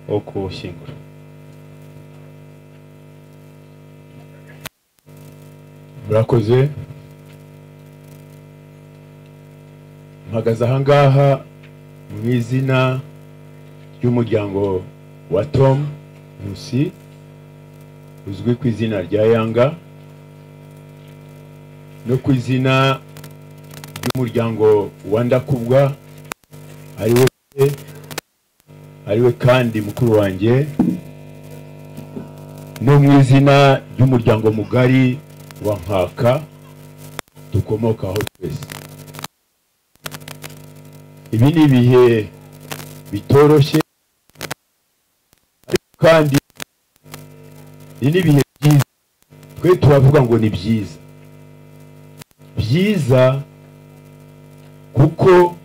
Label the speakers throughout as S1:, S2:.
S1: wo kuwushyingura murakoze mpagaze ahangaha mu izina ry'umuryango wa tom nkusi uzwi ku izina rya yanga no ku izina ry'umuryango wa ndakubwa ariwe ariwe kandi mukuru wanjye no mu izina ry'umuryango mugari wa nkaka dukomokaho twese ibi ni ibihe bitoroshye ariko kandi ibi ni ibihe byiza twe turavuga ngo ni byiza byiza kuko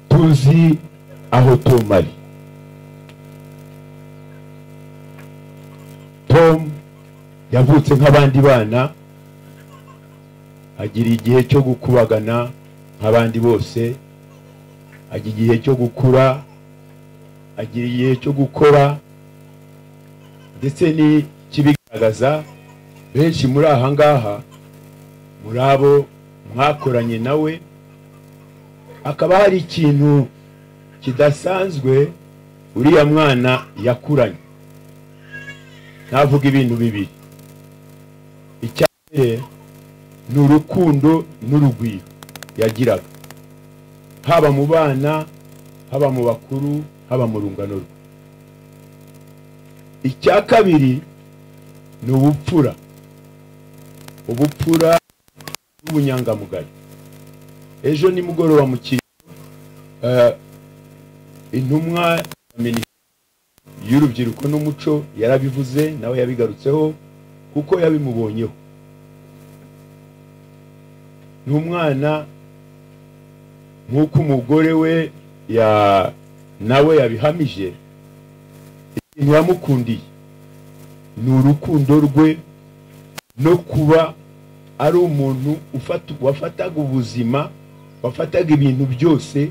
S1: tuzi aho tom ari tom yavutse nk'abandi bana agira igihe cyo gukubagana nk'abandi bose agira igihe cyo gukura agira igihe cyo gukora ndetse n'ikibigaragaza benshi muri aha ngaha muri abo mwakoranye nawe hakaba hari ikintu kidasanzwe uriya mwana yakuranye navuga ibintu bibiri icya mbere ni urukundo n'urugwiro yagiraga haba mu bana haba mu bakuru haba mu rungano rwe icya kabiri ni ubupfura ubupfura n'ubunyangamugayo ejo nimugoroba mu kiriro intumwa y'urubyiruko n'umuco yarabivuze nawe yabigarutseho kuko yabimubonyeho ni umwana nk'uko umugore we nawe yabihamije ikintu yamukundiye ni urukundo rwe no kuba ari umuntu wafataga ubuzima wafataga ibintu byose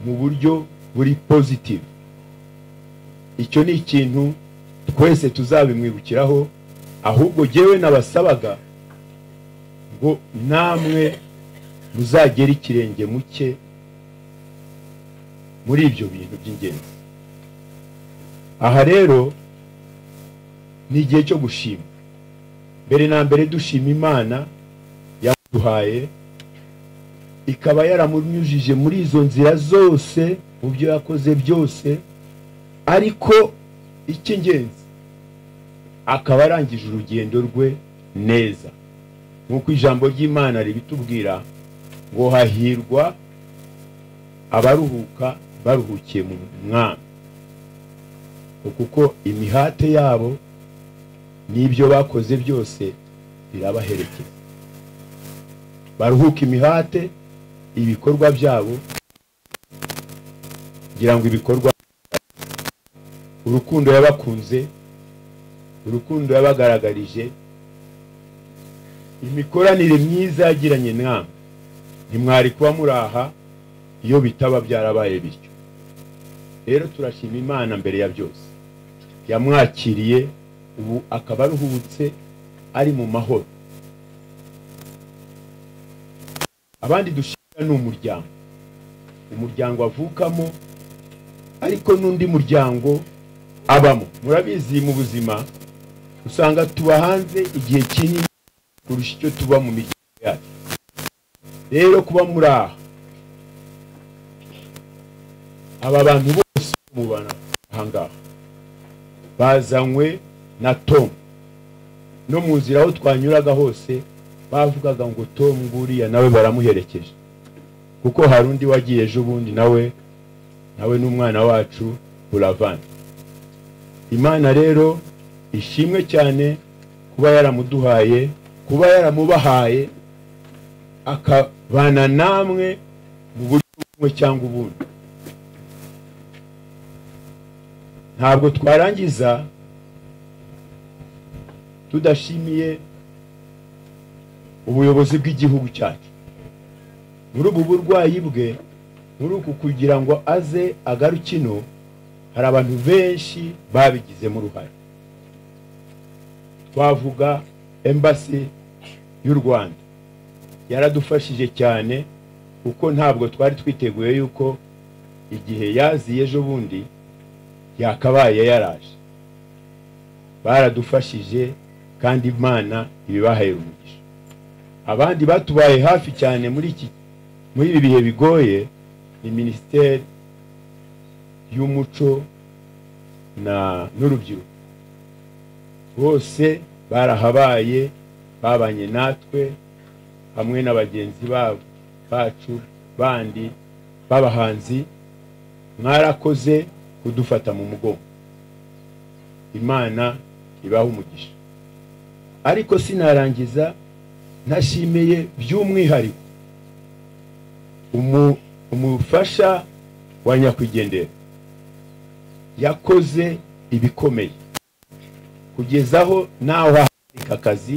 S1: mu buryo buri pozitivu icyo ni ikintu twese tuzabimwibukiraho ahubwo ngewe nabasabaga ngo namwe muzagere ikirenge muke muri ibyo bintu by'ingenzi aha rero ni igihe cyo gushima mbere na mbere dushima imana yaduhaye ikaba yaramunyujije muri izo nzira zose mu byo yakoze byose ariko icy'ingenzi akaba arangije urugendo rwe neza nk'uko ijambo ry'imana ribitubwira ngo hahirwa abaruhuka baruhukiye mu mwami kuko imihate yabo n'ibyo bakoze byose birabaherekeza baruhuka imihate ibikorwa byabo kugira ngo ibikorwa urukundo yabakunze urukundo yabagaragarije imikoranire myiza yagiranye namwe ntimwari kuba muraha iyo bitaba byarabaye bityo rero turashima imana mbere ya byose yamwakiriye ubu akaba aruhutse ari mu mahoro abandi dushimira ni umuryango umuryango avukamo ariko n'undi muryango abamo murabizi mu buzima usanga tuba hanze igihe kinini kurusha icyo tuba mu miryango yacu rero kuba muri aha aba bantu bose mubana ahangaha bazanywe na tom no mu nzira aho twanyuraga hose bavugaga ngo tom nguriya nawe baramuherekeje kuko hari undi wagiye ejo bundi nawe nawe n'umwana wacu buravana imana rero ishimwe cyane kuba yaramuduhaye kuba yaramubahaye akabana namwe mu buryo bumwe cyangwa ubundi ntabwo twarangiza tudashimiye ubuyobozi bw'igihugu cyacu muri ubu burwayi bwe muri uku kugira ngo aze agaruke ino hari abantu benshi babigizemo uruhare twavuga embasi y'u rwanda yaradufashije cyane kuko ntabwo twari twiteguye yuko igihe yaziye ejo bundi yakabaye yaraje baradufashije kandi imana ibibahaye umugisha abandi batubaye hafi cyane muri iki muri ibi bihe bigoye ni minisiteri y'umuco na n'urubyiruko bose barahabaye babanye natwe hamwe na bagenzi babo bacu bandi b'abahanzi mwarakoze kudufata mu mugongo imana ibaha umugisha ariko sinarangiza ntashimiye by'umwihariko umu- umufasha wa nyakwigendera yakoze ibikomeye kugeza aho nawe ahagarika akazi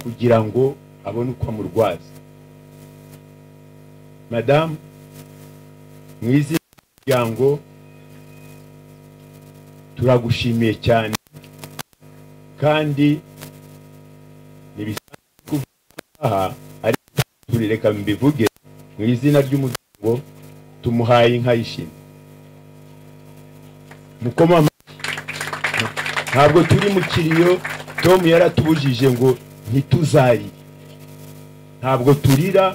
S1: kugira ngo abone uko amurwaza madamu mu izina ry'umuryango turagushimiye cyane kandi ntibisanzwe kuvuga aha ariko turireka mbivuge mu izina ry'umuryango tumuhaye inka y'ishimwe mukoma amashyi. ntabwo turi mu kiriyo tom yaratubujije ngo ntituzarire ntabwo turira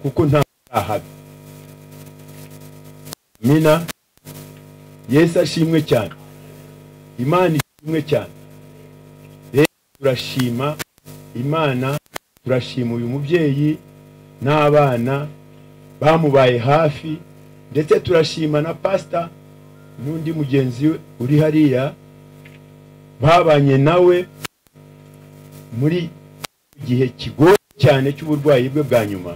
S1: kuko nta ahabi mina yesu ashimwe cyane imana ishimwe cyane rero turashima imana turashima uyu mubyeyi n'abana bamubaye hafi ndetse turashima na pasita n'undi mugenzi we uri hariya babanye nawe muri gihe kigoye cyane cy'uburwayi bwe bwa nyuma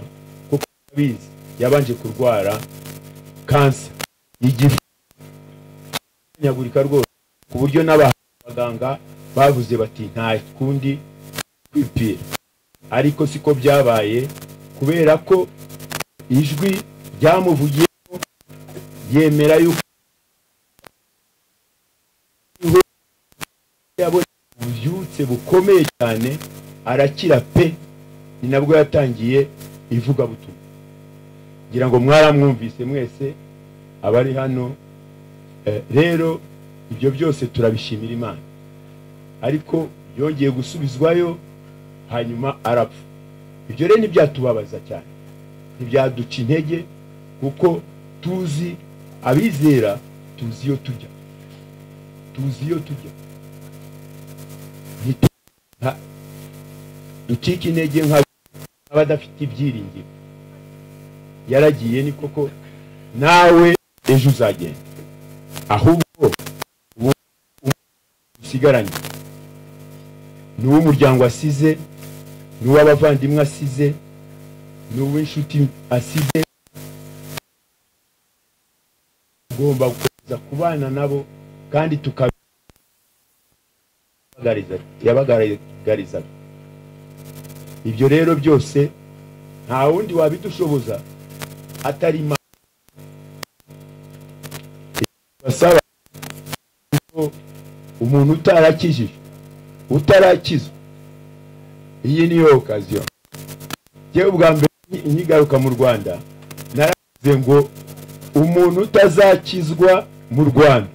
S1: kuko abizi yabanje kurwara kansa igifu nyagurika rwose ku buryo n'abaganga bavuze bati nta kundi kwipira ariko siko byabaye kubera ko ijwi ryamuvugiyemo yemera yuko yabonye ububyutse bukomeye cyane arakira pe ni nabwo yatangiye ivugabutumwa ngira ngo mwaramwumvise mwese abari hano Eh, rero ibyo byose turabishimira imana ariko yongeye gusubizwayo hanyuma arapfa ibyo rero ntibyatubabaza cyane ntibyaduca intege kuko tuzi abizera tuzi iyo tujya tuzi iyo tujya Ntitu- nta- ducike intege nka- nk'abadafite ibyiringiro yaragiye ni koko nawe ejo uzagenda ahubwo uwo usigaranye ni uw'umuryango asize ni uw'abavandimwe asize ni uw'inshuti asize ugomba gukomeza kubana nabo kandi tukabagaragariza yabagaragarizaga ibyo rero byose nta wundi wabidushoboza atari imana basaba ko umuntu utarakijijwe utarakizwa iyi niyo okaziyo njyewe ubwa mbere nki- nkigaruka mu rwanda naravuze ngo umuntu utazakizwa mu rwanda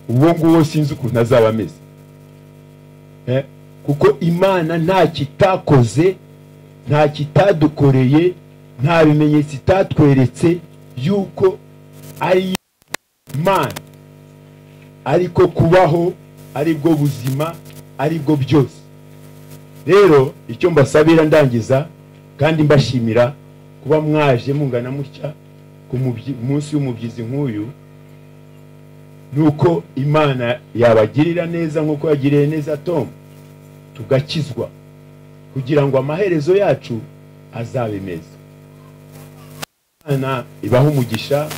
S1: uwo nguwo sinzi ukuntu azaba ameze Eh, kuko imana nta kitakoze nta kitadukoreye nta bimenyetso itatweretse yuko ari imana ariko kubaho aribwo buzima aribwo byose rero icyo mbasabira ndangiza kandi mbashimira kuba mwaje mungana mutya ku mubyi- munsi w'umubyizi nk'uyu nuko imana yabagirira neza nk'uko yagiriye neza tom tugakizwa kugira ngo amaherezo yacu azabe meza imana ibahe umugisha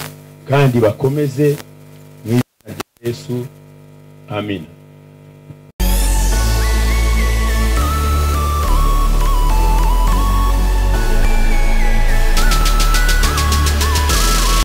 S1: kandi bakomeze mu izina rya yesu amina